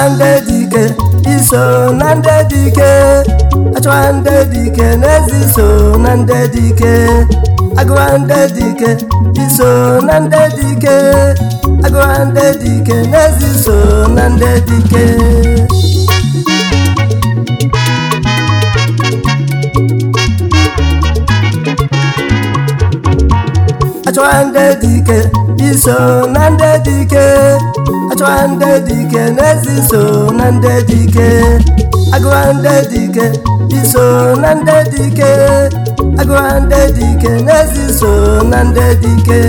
ndị dị ike iso na ndị dị ike achọwa ndị dị ike n'ezi so na ndị dị ike agụwa ndị dị ike iso na ndị dị ike agụwa ndị dị ike n'ezi so na ndị dị ike achọwa ndị dị ike iso na ndị dị ike achọwa ndị dị ike n'ezi so na ndị dị ike agụwa ndị dị ike iso na ndị dị ike agụwa ndị dị ike n'ezi so na ndị dị ike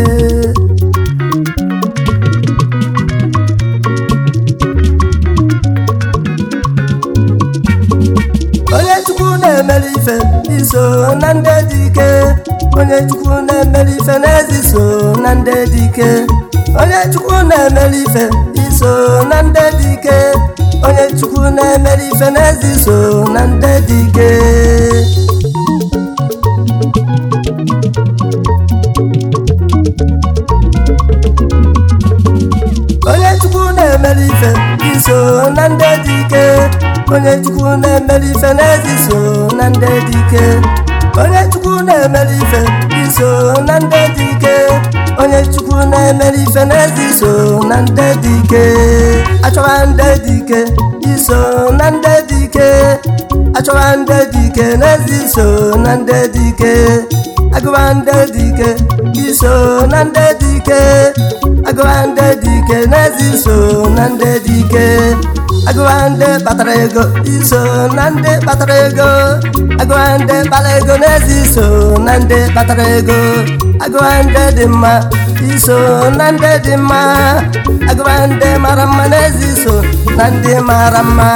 onye chukwu na-emere ife iso na ndị dị ike onye chukwu na-emere ife n'ezi so na ndị dị ike onye chukwu na-emere ife iso na ndị dị ike onye chukwu na-emere ife n'ezi so na ndị dị ike onye chukwu na-emere ife iso na ndị dị ike onye chukwu na-emere ife n'ezi so na ndị dị ike onye chukwu na-emere ife iso na ndị dị ike onye chukwu na-emere ife n'ezi so na ndị dị ike achọwa ndị dị ike iso na ndị dị ike achọwa ndị dị ike n'ezi so na ndị dị ike agụwa ndị dị ike iso na ndị dị ike agụwa ndị dị ike n'ezi so na ndị dị ike agụwa ndị kpatara ego iso na ndị kpatara ego agụwa ndị kpara ego n'ezi so na ndị kpatara ego agụwa ndị dị mma iso na ndị dị mma agụwa ndị mara mma n'ezi so na ndị mara mma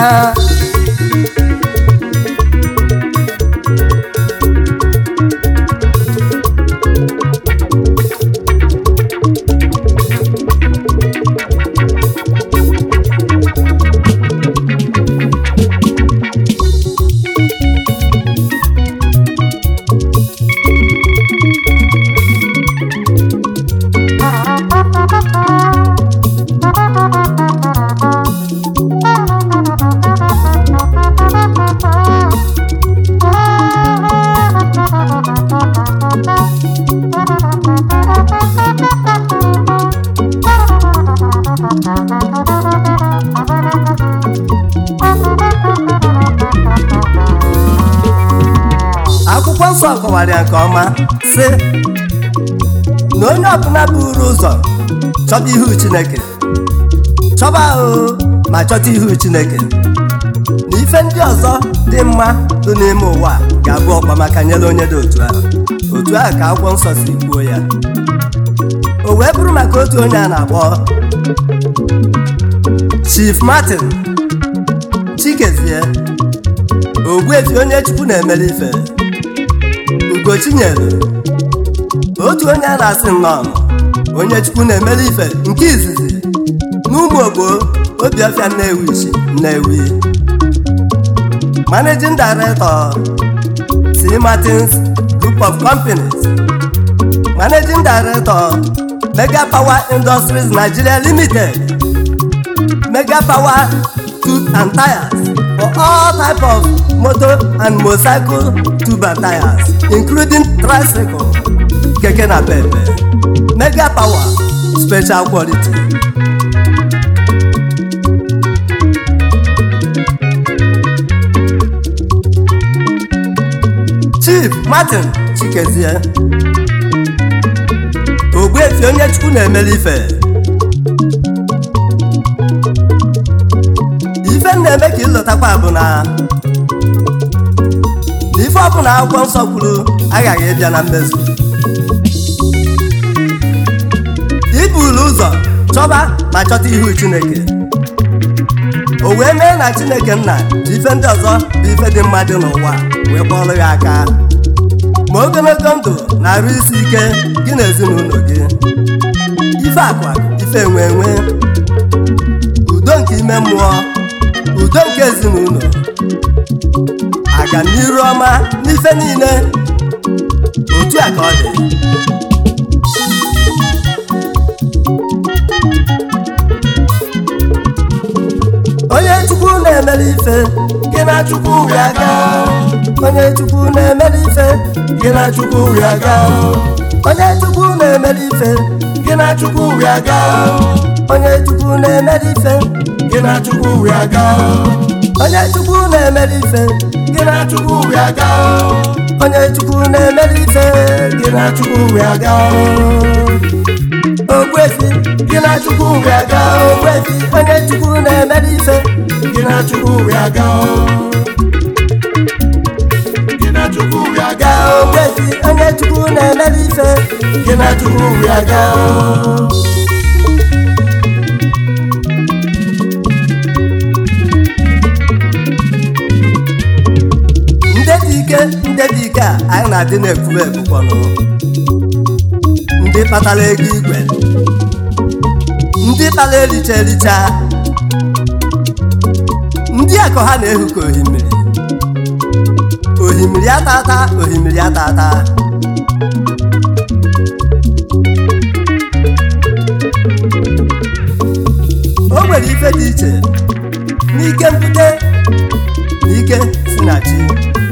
akwụkwọ nsọ kọwara ya nke ọma sị na onye ọbụla buru ụzọ chọba ihu chineke chọba ahụ ma chọta ihu chineke na ife ndị ọzọ dị mma dị n'ime ụwa ga-abụ ọkwa maka nyere onye dị otu ahụ otu ahụ ka akwụkwọ nsọ si kwuo ya o wee bụrụ maka otu onye a na-akpọ Chief Martin Chikezie Ogbuefi onye Chukwu na-emere ife Ugochinyere otu onye a na-asị nnọọ onye Chukwu na-emere ife nke izizi n'ụmụ ogbo Obiọfịa Nnewi isi Nnewi Managing Director C. Martins Group of Companies Managing Director Mega Power Industries Nigeria Limited Mega Power Tooth and Tires for all type of motor and motorcycle tube and tires including tricycle keke na pepe Mega Power special quality. Chief Martin Chikezie Ogbuefi onye Chukwu na-emere ife ife m na-eme ka ịlọtakwa bụ na na ife ọbụla akwụkwọ nsọ kwuru aghaghị ịbịa na mmezu ibulu ụzọ chọba ma chọta ihu Chineke o wee mee na Chineke nna ji ife ndị ọzọ bụ ife dị mma dị n'ụwa wee kpọrọ ya aka ma ogologo ndụ na-arụ isi ike gị na ezinụlọ gị ife akụ akụ ife enwe enwe udo nke ime mmụọ udo nke ezinụlọ aga n'iru ọma n'ife niile otu a ka ọ dị onye na-emere ife gị na chukwu ya ga onye chukwu na-emere ife gị na chukwu ya ga onye chukwu na-emere ife gị na chukwu ya ga onye chukwu na-emere ife gị na chukwu ya ga onye chukwu na-emere ife gị na chukwu ya ga onye chukwu na-emere ife gị na chukwu ya ga ogbuefi gị na chukwu ya ga ogbuefi onye chukwu na-emere ife gị na chukwu ya ga gị na chukwu ya ga ogbuefi onye chukwu na-emere ife gị na chukwu ya ga ndị dị ike ndị dị ike a anyị na-adị na-ekwube ekwukwanụ ndị kpatara ego igwe ndị kpara ericha ericha ndị akọ ha na-ehu ka ohimiri ohimiri atata ohimiri atata o nwere ife dị iche n'ike mbute na ike si na chi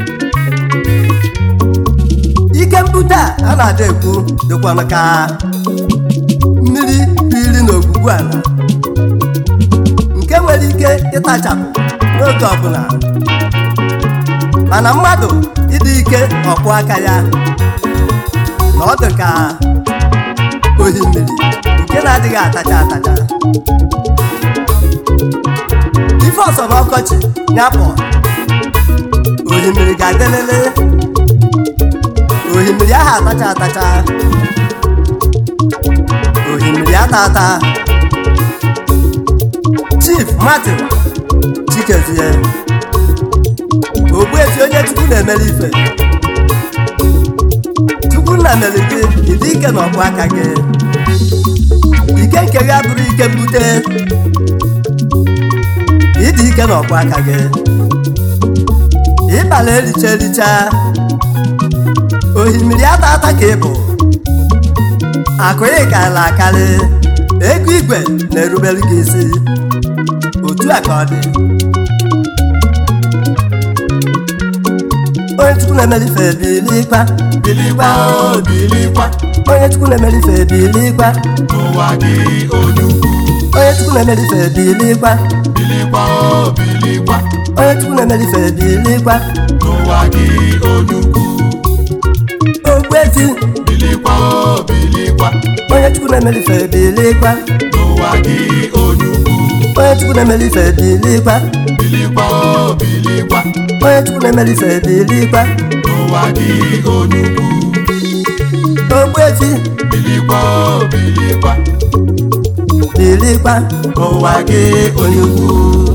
ike mbute a a na-ada ekwu dịkwanụ ka mmiri iri n'ogwugwu ala nke nwere ike ịtachapụ n'oge ọbụla mana mmadụ ịdị ike ọkpụ aka ya na ọ dị ka ohimmiri nke na-adịghị atacha atacha ife ọsọ n'ọkọchị nyapụ ohimmiri ga-adelele ohimmiri ahụ atacha atacha ohimmiri ata ata chief martin chikezie ogbuefi onye chukwu na-emere ife chukwu nna mere gị ịdị ike na ọkpụ aka gị ike nke gị abụrụ ike mbute ịdị ike na ọkpụ aka gị ịbala ericha ericha ohimmiri ata ata ka ị bụ akụ ị karịrị akarị ego igwe na-erubere gị isi otu a ka ọ dị onye chukwu na-emere ife bilikwa bilikwa o bilikwa onye chukwu na-emere ife bilikwa n'ụwa gị onye ukwu onye chukwu na-emere ife bilikwa bilikwa o bilikwa onye chukwu na-emere ife bilikwa n'ụwa gị onye ukwu ogbuefi bilikwa o bilikwa onye chukwu na-emere ife bilikwa n'ụwa gị onye ukwu onye chukwu na-emere ife bilikwa bilikwa o bilikwa onye chukwu na-emere ife bilikwa n'ụwa gị onye ukwu ogbuefi bilikwa o bilikwa bilikwa n'ụwa gị onye ukwu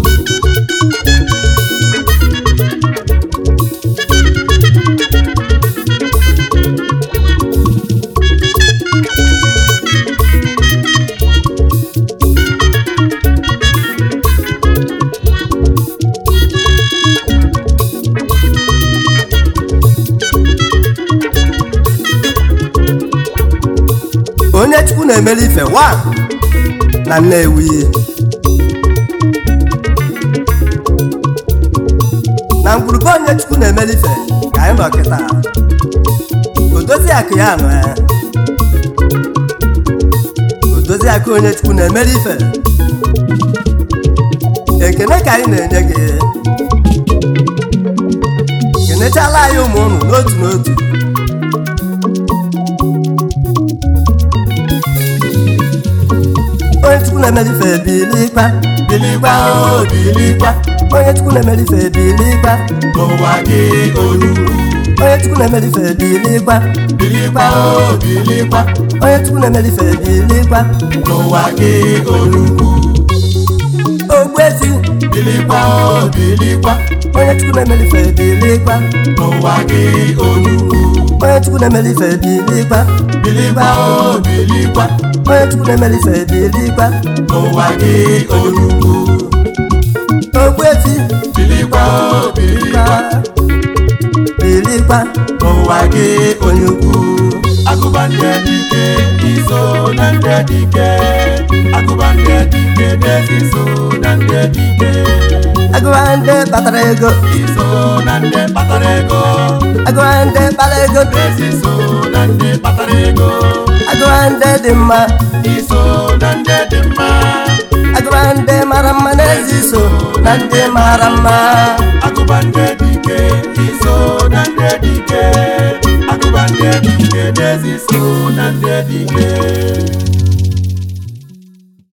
onye chukwu na-emere ife wa na Nnewi na mgburugburu onye chukwu na-emere ife ka anyị nọ kịta odozi akụ ya nọ ya odozi akụ onye chukwu na-emere ife ekene ka anyị na-enye gị kenechala anyị ụmụ ụnụ n'otu n'otu onye chukwu na-emere ife bilikwa bilikwa o bilikwa onye chukwu na-emere ife bilikwa n'ụwa gị onye ukwu onye chukwu na-emere ife bilikwa bilikwa o bilikwa onye chukwu na-emere ife bilikwa n'ụwa gị onye ukwu ogbuefi bilikwa o bilikwa onye chukwu na-emere ife bilikwa n'ụwa gị onye ukwu onye chukwu na-emere ife bilikwa bilikwa o bilikwa onye chukwu na-emere ife bilikwa n'ụwa gị onye ukwu ogbuefi bilikwa o bilikwa bilikwa n'ụwa gị onye ukwu agụba ndị dike iso na ndị dike agụba ndị dike n'ezi so na ndị dike agụba ndị kpatara ego iso na ndị kpatara ego agụba ndị kpara ego ezi so na ndị kpatara ego agụba ndị dị mma iso na ndị dị mma agụba ndị mara mma n'ezi so na ndị mara mma agụba ndị dị ike iso na ndị dị ike agụba ndị dị ike n'ezi so na ndị dị ike